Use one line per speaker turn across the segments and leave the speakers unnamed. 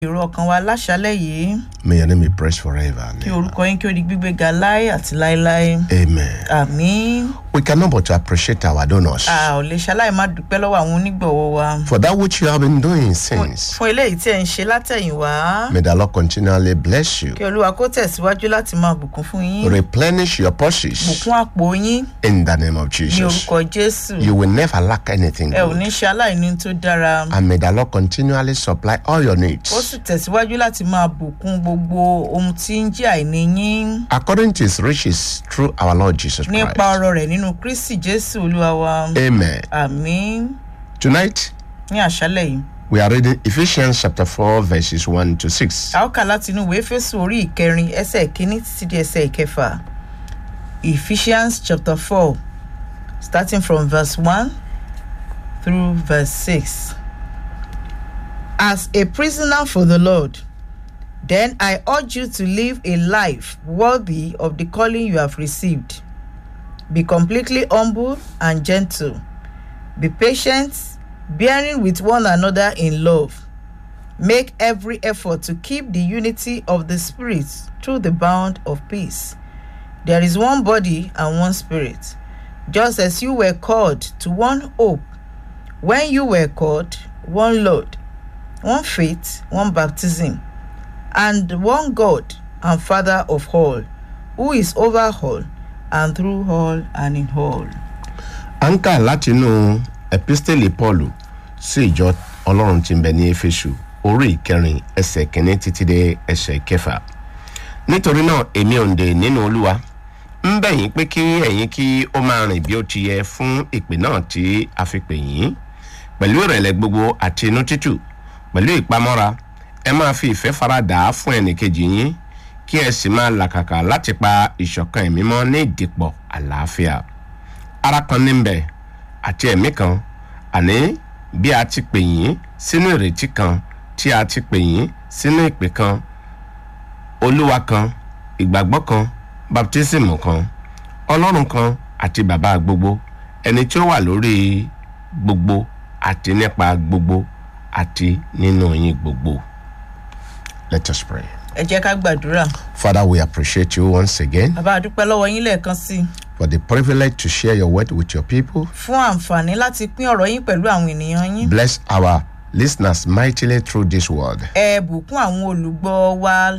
èrò ọkàn wa láṣálẹ̀ yìí
May your name be praised forever. and
kí
ever.
orúkọ yín kí ó di gbígbé ga láé àti láéláé
Amen.
àmín
We cannot but to appreciate our donors
a ò lè ṣaláì má dúpẹ́ lọ́wọ́ àwọn onígbọ̀wọ́ wa
for that which you have been doing
fún
since.
fún eléyìí tí ẹ̀ ń ṣe látẹ̀yìnwá
May the Lord continually bless you,
kí olúwa kó tẹ̀síwájú láti máa bùkún fún yín
replenish your purses
bùkún àpò yín
in the name of
ní
Jesus.
orúkọ jésù
You will never lack anything
ẹ ò ní
good.
ṣe aláìní tó dára
And may the Lord continually supply all your
ó
needs
sì tẹ̀síwájú láti máa bùkún gbogbo ohun tí ń jẹ́ àìní yín
according to his riches through our Lord Jesus
nípa
Christ.
ọrọ̀ rẹ̀ nínú kristi jésù olúwa wa
Amen.
àmín
Tonight,
ní àṣálẹ̀ yìí
we are reading Ephesians chapter 4, verses 1 to 6.
a ó kà láti inú ìwé fésù orí ìkẹrin ẹsẹ̀ ìkíní títí di ẹsẹ̀ ìkẹfà ephesians chapter four starting from verse one through verse six. as a prisoner for the lord then i urge you to live a life worthy of the calling you have received be completely humble and gentle be patient bearing with one another in love Make every effort to keep the unity of the Spirit through the bond of peace. There is one body and one Spirit, just as you were called to one hope. When you were called, one Lord, one faith, one baptism, and one God and Father of all, who is over all and through all and in all.
à ń kà látinú epistele paul sí ìjọ ọlọ́run tí ń bẹ ní éfésù orí ìkẹrin ẹsẹ̀ kìíní títí dé ẹsẹ̀ kẹfà nítorí náà èmi òǹdè nínú olúwa ń bẹ̀ yín pé kí ẹ̀yin kí ó máa rìn bí ó ti yẹ fún ìpè náà tí a fi pè yín pẹ̀lú ìrẹ̀lẹ̀ gbogbo àti inú títù pẹ̀lú ìpamọ́ra ẹ máa fi ìfẹ́ faradà á fún ẹnìkejì yín kí ẹ sì máa làkàkà láti pa ìṣọ̀kan ẹ̀mí mọ́ ní ìdìpọ̀ àlàáfíà ara kan níbẹ̀ àti ẹ̀mí kan àní bí a ti pè yín sínú ìrètí kan tí a ti pè yín sínú ìpè kan olúwa kan ìgbàgbọ́ kan baptismu kan ọlọ́run kan àti bàbá gbogbo ẹni tí ó wà lórí gbogbo àti nípa gbogbo àti nínú yín gbogbo. let us pray.
Ẹ jẹ́ ká gbàdúrà.
father we appreciate you once again
Bàbá àdúpẹ́ lọ́wọ́ yín lẹ́ẹ̀kan sí i.
for the privilege to share your word with your people.
fún àǹfààní láti pín ọ̀rọ̀ yín pẹ̀lú àwọn ènìyàn yín.
Bless our listeners mightily through this word.
ẹ bùkún àwọn olùgbọ́ wa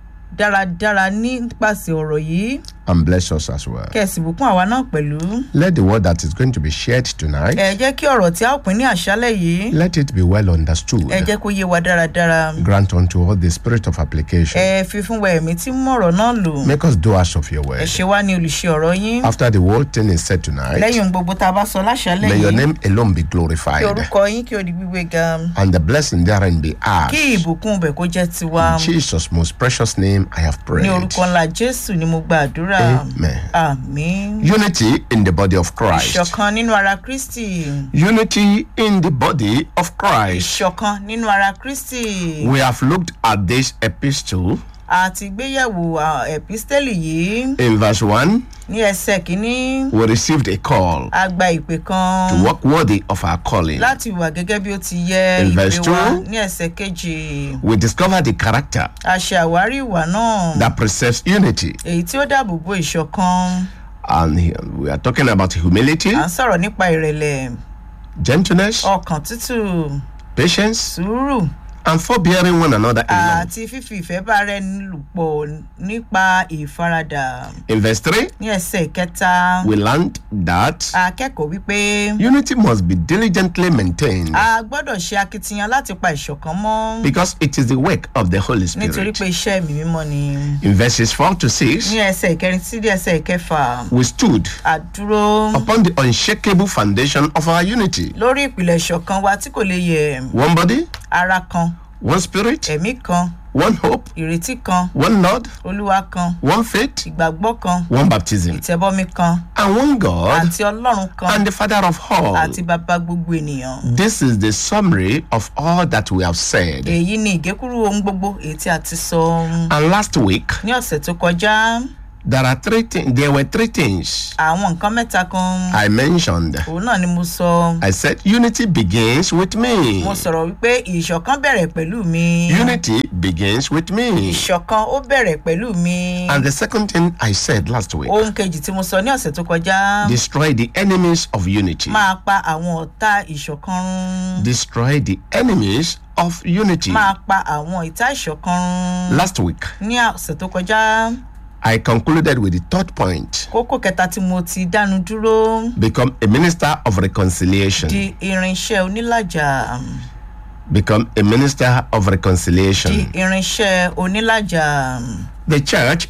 dáradára nípasẹ̀ ọ̀rọ̀ yìí
and bless us as well.
kẹ̀sì bùkún àwa náà pẹ̀lú.
Let the word that is going to be shared tonight,
ẹ jẹ́ kí ọ̀rọ̀ tí a ó pín ní àṣálẹ̀ yìí
let it be well understood.
ẹ jẹ́ kó yé wa dáradára.
Grant unto all the spirit of application.
ẹ fi fún wa ẹ̀mí tí mú ọ̀rọ̀ náà lò.
Make us doers of your
ẹ
word.
ṣe wá ní olùṣe ọ̀rọ̀ yín.
After the whole thing is said tonight,
lẹ́yìn ohun gbogbo tá a bá sọ láṣálẹ̀
may your
yìí
name alone be
kí
glorified
orúkọ yín kí o di gbígbé ga.
and the blessing therein be
kí
ours.
ìbùkún ibẹ̀ kó jẹ́ tiwa.
In Jesus' most precious name, I have
ní
prayed.
orúkọ ńlá jésù ni mo gba àdúrà.
Amen.
àmín.
Unity in the body of Christ.
ìṣọ̀kan nínú ara kristi.
Unity in the body of Christ.
ìṣọ̀kan nínú ara kristi.
We have looked at this epistle
àti gbéyẹ̀wò à, ẹ̀písítẹ́lì yìí
in verse 1.
ní ẹsẹ̀ kínní
We received a call
a gba ìpè
to
kan
walk worthy of our calling.
láti wà gẹ́gẹ́ bí ó ti yẹ
In
ìpè
verse
wa
two.
ní ẹsẹ̀ kejì
We discovered the character
a ṣe àwárí ìwà náà
that preserves unity.
èyí tí ó dáàbò bo ìṣọ̀kan
And here we are talking about humility,
à ń sọ̀rọ̀ nípa ìrẹ̀lẹ̀
gentleness,
ọkàn tútù
patience,
sùúrù
and forbearing one another in love.
àti fífi ìfẹ́ bá rẹ lùpọ̀ nípa ìfaradà
In verse 3,
ní ẹsẹ̀ kẹta
we learned that
akẹ́kọ̀ọ́ wípé
unity must be diligently maintained
a gbọ́dọ̀ ṣe akitiyan láti pa ìṣọ̀kan mọ́
because it is the work of the Holy
nítorí
Spirit.
pé iṣẹ́ mi mímọ́ ni
In verses 4 to 6,
ní ẹsẹ̀ ìkẹrin sí dé ẹsẹ̀ ìkẹfà
we stood
àdúró
upon the unshakable foundation of our unity.
lórí ìpìlẹ̀ ìṣọ̀kan wa tí kò lè yẹ
One body,
ara kan
one spirit,
ẹ̀mí kan
one hope,
ìrètí kan
one Lord,
olúwa kan
one faith,
ìgbàgbọ́ kan
one baptism,
ìtẹ̀bọmi kan
and one God
àti ọlọ́run kan
and the Father of all.
àti bàbá gbogbo ènìyàn.
This is the summary of all that we have said.
èyí ni ìgékúrú ohun gbogbo èyí tí a ti sọ
And last week,
ní ọ̀sẹ̀ tó kọjá
there are three things. There were three things
àwọn nǹkan mẹ́ta kan
I mentioned.
òun náà ni mo sọ
I said unity begins with me.
mo sọ̀rọ̀ wípé ìṣọ̀kan bẹ̀rẹ̀ pẹ̀lú mi
Unity begins with me.
ìṣọ̀kan ó bẹ̀rẹ̀ pẹ̀lú mi
And the second thing I said last week
ohun kejì tí mo sọ ní ọ̀sẹ̀ tó kọjá
destroy the enemies of unity.
máa pa àwọn ọ̀tá ìṣọ̀kan run
Destroy the enemies of unity.
máa pa àwọn ìta ìṣọ̀kan run
Last week,
ní ọ̀sẹ̀ tó kọjá
I concluded with the third point
kókó kẹta tí mo ti dánu dúró
become a minister of reconciliation.
di irinṣẹ́ onílàjà
Become a minister of
di
reconciliation.
irinṣẹ́ onílàjà
The church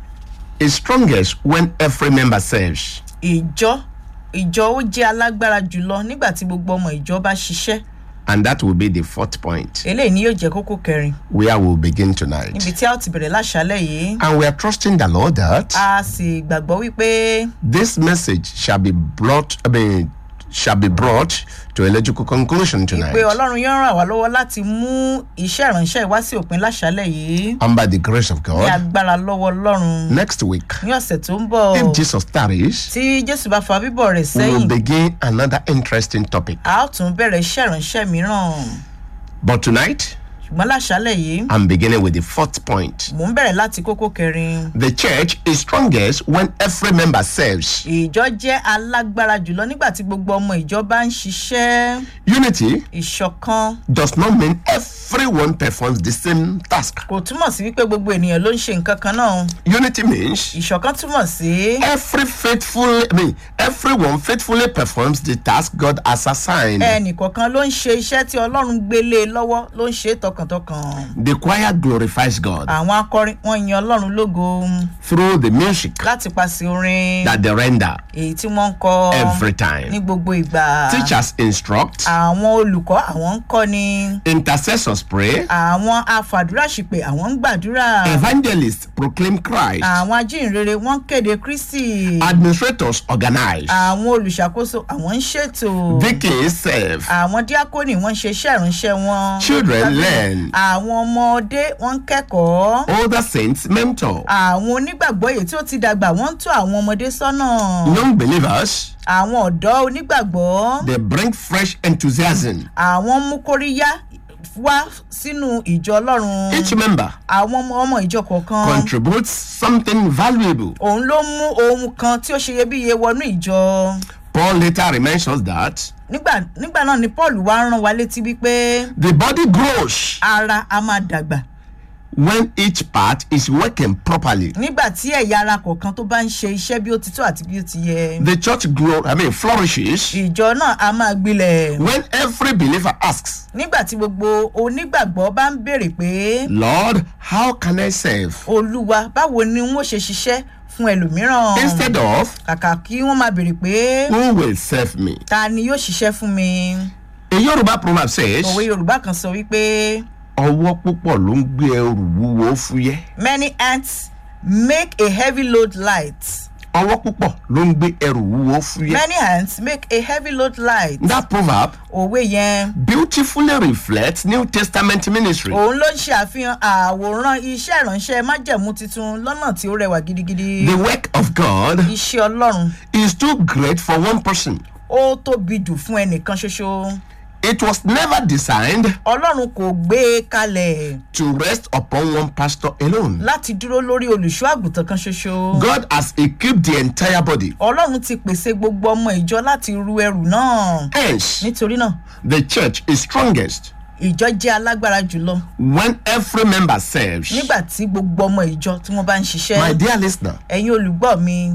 is strongest when every member serves.
ìjọ ìjọ ó jẹ́ alágbára jùlọ nígbà tí gbogbo ọmọ ìjọ bá ṣiṣẹ́
And that will be the fourth point
eléyìí ni yóò jẹ́ kókó kẹrin
where we'll begin tonight.
níbi tí a ó ti bẹ̀rẹ̀ láṣálẹ̀ yìí
And we are trusting the Lord that
a sì gbàgbọ́ wípé
this message shall be brought, I mean, shall be brought to a logical conclusion tonight.
pé ọlọ́run yóò ràn wá lọ́wọ́ láti mú iṣẹ́ ìránṣẹ́ ìwá sí òpin láṣálẹ̀ yìí
And by the grace of
ní
God,
agbára lọ́wọ́ ọlọ́run
next week,
ní ọ̀sẹ̀ tó ń bọ̀
if Jesus tarries,
tí jésù bá fa bíbọ̀ rẹ̀
we will
sẹ́yìn
begin another interesting topic.
a ó tún bẹ̀rẹ̀ iṣẹ́ ìránṣẹ́ mìíràn
But tonight,
ṣùgbọ́n láṣálẹ̀ yìí
I'm beginning with the fourth point.
mò ń bẹ̀rẹ̀ láti kókó kẹrin
The church is strongest when every member serves.
ìjọ jẹ́ alágbára jùlọ nígbà tí gbogbo ọmọ ìjọ bá ń ṣiṣẹ́
Unity
ìṣọ̀kan
does not mean everyone performs the same task.
kò túmọ̀ sí wípé gbogbo ènìyàn ló ń ṣe nǹkan kan náà
Unity means
ìṣọ̀kan túmọ̀ sí
every faithful, I mean, everyone faithfully performs the task God has assigned.
ẹnìkọ̀ọ̀kan ló ń ṣe iṣẹ́ tí ọlọ́run gbélé e lọ́wọ́ ló ń ṣe é tọkàntọkàn
The choir glorifies God
àwọn akọrin wọn yan ọlọ́run lógo
through the music
láti paṣẹ orin
that they render
èyí tí wọ́n ń kọ
every
ní
time.
gbogbo ìgbà
Teachers instruct,
àwọn olùkọ́ àwọn ń kọ́ ni
intercessors pray,
àwọn afàdúràṣìpè àwọn ń gbàdúrà
evangelists proclaim Christ,
àwọn ajínrere wọ́n ń kéde kristi
administrators organize,
àwọn olùṣàkóso àwọn ń ṣètò
deacons serve,
àwọn díákónì wọ́n ń ṣe iṣẹ́ ìránṣẹ́ wọn
children learn,
àwọn ọmọdé wọ́n ń kẹ́kọ̀ọ́
older saints mentor,
àwọn onígbàgbọ́ èyí tí ó ti dàgbà wọ́n ń tọ́ àwọn ọmọdé sọ́nà
young believers
àwọn ọ̀dọ́ onígbàgbọ́
they bring fresh enthusiasm.
àwọn mú kóríyá wá sínú ìjọ ọlọ́run
Each member
àwọn ọmọ ọmọ ìjọ kọ̀ọ̀kan
contributes something valuable.
òun ló mú ohun kan tí ó ṣe iyebíye wọnú ìjọ
Paul later reminds us that
nígbà nígbà náà ni paul wá rán wa létí wípé
the body grows
ara a máa dàgbà
when each part is working properly.
nígbà tí ẹ̀yà ara kọ̀ọ̀kan tó bá ń ṣe iṣẹ́ bí ó ti tó àti bí ó ti yẹ
The church grow, I mean, flourishes
ìjọ náà a máa gbilẹ̀
when every believer asks,
nígbà tí gbogbo onígbàgbọ́ bá ń béèrè pé
Lord, how can I serve?
olúwa báwo ni wọ́n ṣe ṣiṣẹ́ fún ẹlòmíràn
Instead of,
kàkà kí wọ́n máa béèrè pé
who will serve me?
ta ni yóò ṣiṣẹ́ fún mi
A Yoruba proverb says,
òwe yorùbá kan sọ wípé
ọwọ́ púpọ̀ ló ń gbé ẹrù wúwo fúyẹ́.
many ants make a heavy load light
Ọwọ́ púpọ̀ ló ń gbé ẹrù wúwo fúyẹ́.
many ants make a heavy load light
That proverb
òwe yẹn
beautifully reflects New Testament ministry.
òun ló ń ṣe àfihàn àwòrán iṣẹ́ ìránṣẹ́ májẹ̀mú tuntun lọ́nà tí ó rẹwà gidigidi
The work of God
iṣẹ́ ọlọ́run
is too great for one person.
ó tóbi jù fún ẹnìkan ṣoṣo
It was never designed
ọlọ́run kò gbé e kalẹ̀
to rest upon one pastor alone.
láti dúró lórí olùṣọ́ àgùntàn kan ṣoṣo
God has equipped the entire body.
ọlọ́run ti pèsè gbogbo ọmọ ìjọ láti ru ẹrù náà
Hence,
nítorí náà
the church is strongest
ìjọ jẹ́ alágbára jùlọ
when every member serves.
nígbà tí gbogbo ọmọ ìjọ tí wọ́n bá ń
My
ṣiṣẹ́
dear listener,
ẹ̀yin olùgbọ́ mi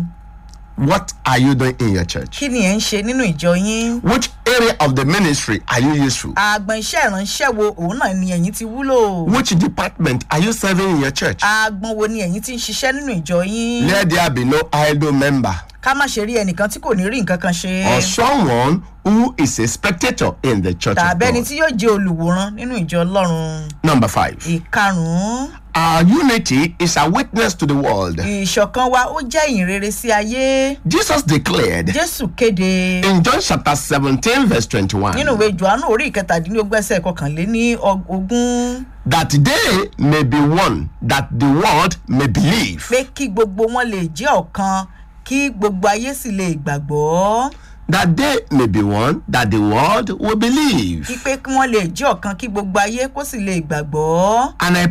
what are you doing in your church?
kí ni ẹ̀ ń ṣe nínú ìjọ yín
Which area of the ministry are you useful?
àgbọn iṣẹ́ ìránṣẹ́ wo òun náà ni ẹ̀yin ti wúlò
Which department are you serving in your church?
àgbọn wo ni ẹ̀yin ti ń ṣiṣẹ́ nínú ìjọ yín
Let there be no idle member
ká má ṣe rí ẹnìkan tí kò ní rí nǹkan kan ṣe
or someone who is a spectator in the church of
tàbí ẹni
God.
tí yóò jẹ́ olùwòran nínú ìjọ ọlọ́run
Number five,
ìkarùn-ún
our unity is a witness to the world.
ìṣọ̀kan wa ó jẹ́ ìyìn rere sí ayé
Jesus declared
jésù kéde
in John chapter 17, verse 21,
nínú ìwé johannu orí ìkẹtàdínlógún ẹsẹ̀ kọkànléní og- ogún
that they may be one, that the world may believe.
pé kí gbogbo wọn lè jẹ́ ọ̀kan kí gbogbo ayé sì lè gbàgbọ́
That they may be one, that the world will believe.
kí pé kí wọ́n lè jẹ́ ọ̀kan kí gbogbo ayé kó sì lè gbàgbọ́.
And I